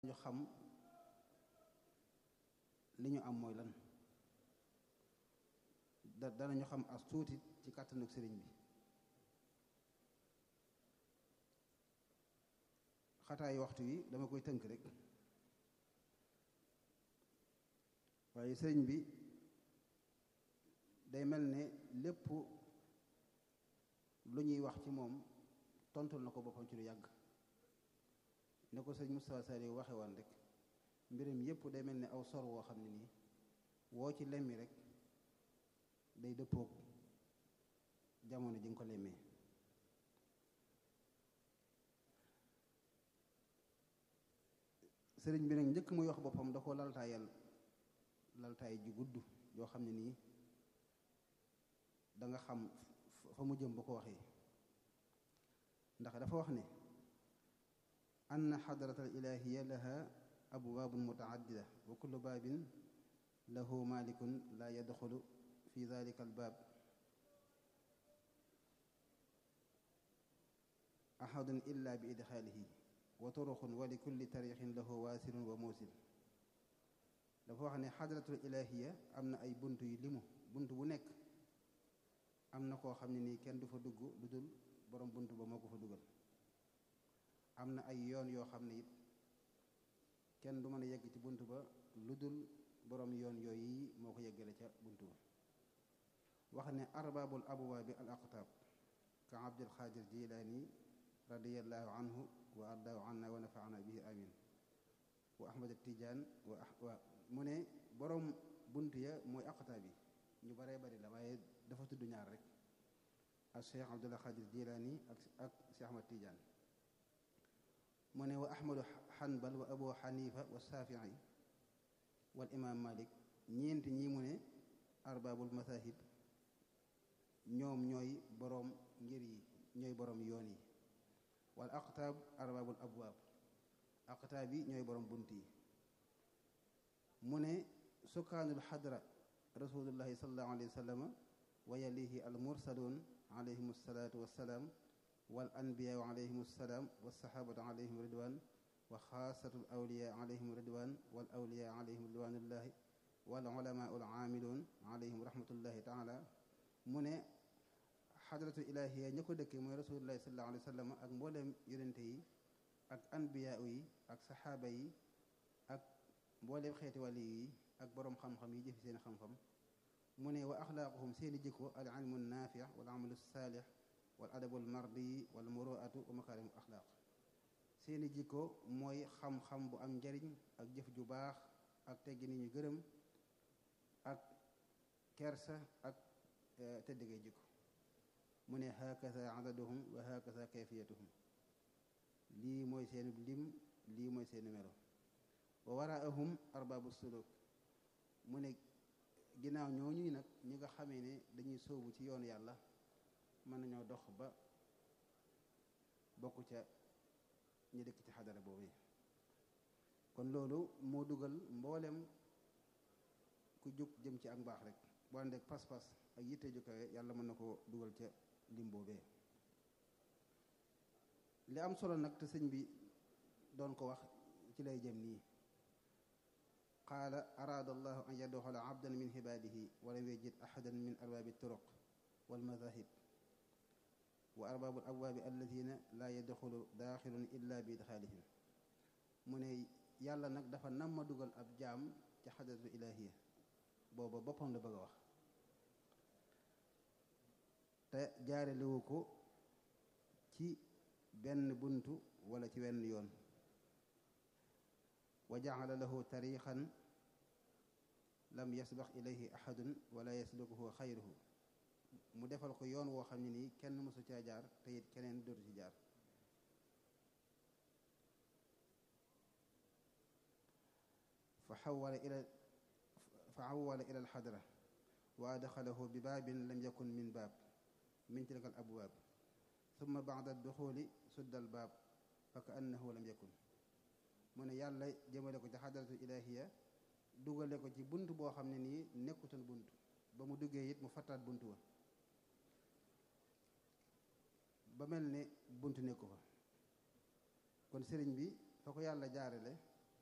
ñu xam li ñu am mooy lan da danañu xam as tuuti ci kàttanug sëriñ bi xataayu waxtu wi dama koy tënk rek waaye sëriñ bi day mel ne lépp lu ñuy wax ci moom tontul na ko boppam ci lu yàgg ne ko sëñ Moustapha Sall waxe woon rek mbiram yépp day mel ne aw sor woo xam ne nii woo ci lemmi rek day dëppoog jamono ji nga ko lemmee sëriñ bi nag njëkk muy wax boppam da ko laltaayal laltaay ju gudd yoo xam ne nii da nga xam fa mu jëm bu ko waxee ndax dafa wax ne ann xadrata alilahiya laha abwaabun mutaaddida wa kullu baabin lahu malikun la yadxulu fi dalika albaab ahadun illa bi idxaalihi wa turuqun wa li kulli tarixin lahu waasilun wa muusil dafa wax ne xadratul ilahiya am na ay bunt yu limu bunt bu nekk am na koo xam ne nii kenn du fa dugg lu dul borom bunt ba moo ko fa dugal am na ay yoon yoo xam ne it kenn du mën a yegg ci bunt ba lu dul borom yoon yooyu moo ko yeggale ca bunt ba wax ne arbaabul abwaabi al aqtaab ka abdul xaadir jilaani radiallahu anhu wa ardaahu anna wa nafaana bihi amin wa ahmad tijaan wa mu ne borom bunt ya mooy aqtaab yi ñu baree bari la waaye dafa tudd ñaar rek ak cheikh abdullah xaadir jilaani ak ak cheikh ahmad tijaan mu ne wa ahmadu xanbal wa abu xanifa wa saafi'i wal imaam malik ñeent ñi mu ne arbaabul masahib ñoom ñooy boroom ngir yi ñooy boroom yoon yi wal aqtaab arbaabul abwaab aqtaab yi ñooy boroom bunt yi mu ne sukkaanul xadra rasulullahi sallallahu alayhi wa sallam wa yalihi al mursaluun alayhim salaatu wassalaam wal anbiyaa alayhim salaam wa saxaabatu alayhim ridwaan wa xaasatul awliyaa alayhim ridwaan wal awliyaa alayhim ridwaanullahi wal ulamaa ul aamiluun alayhim rahmatullahi taala mu ne xadratul ilaahiya ña ko dëkkee mooy rasulullahi sallallahu alayhi wa sallam ak mbooleem yonente yi ak anbiyaa yi ak saxaaba yi ak mbooleem xeeti wàlli yi ak boroom xam-xam yi jëfi seen xam-xam mu ne wa axlaaquhum seeni jikko al ilmu naafi wal amalu saalix wal adabul mardi wal muruatu wa makaarimu axlaaq seeni jikko mooy xam-xam bu am njariñ ak jëf ju baax ak teggi ni ñu gërëm ak kersa ak tëddgay jikko mu ne hakaza adaduhum wa hakaza kayfiyatuhum lii mooy seeni lim lii mooy seeni melo wa waraahum arbaabu suluk mu ne ginnaaw ñooñuy nag ñi nga xamee ne dañuy sóobu ci yoonu yàlla mën nañoo dox ba bokk ca ñi dëkk ci xadara boobu kon loolu moo dugal mboolem ku jóg jëm ci ak mbaax rek boo ànd ak pas-pas ak yitte ju kawe yàlla mën na ko dugal ca lim boobee li am solo nag te sëñ bi doon ko wax ci lay jëm nii qaala araada allahu an yadxula abdan min xibaadihi walam yajid ahadan min arbaabi turuq walmadahib wa arbaabul abwaabi alladina laa yadxulu daaxilun illa bi idxaalihim mu ne yàlla nag dafa nam ma dugal ab jaam ci xadratu ilaahiya booba boppam la bëgg a wax te jaarelewu ko ci benn buntu wala ci wenn yoon wa jaxala lahu tariixan lam yasbax ilayhi ahadun wala yaslukuhu xayruhu mu defal ko yoon woo xam ne nii kenn mësu caa jaar te it keneen dootu ci jaar fa xawala ila fa xawala ila alxadra wa adxalahu bi baabin lam yakun min baab min tilka al abwaab summa bacda duxuli sudda al baab fa ka annahu lam yakun mu ne yàlla jëmale ko ci xadratu ilahiya dugale ko ci bunt boo xam ne nii nekkutoon bunt ba mu duggee it mu fattaat bunt wa ba mel ne bunt nekku fa kon sëriñ bi fa ko yàlla jaarale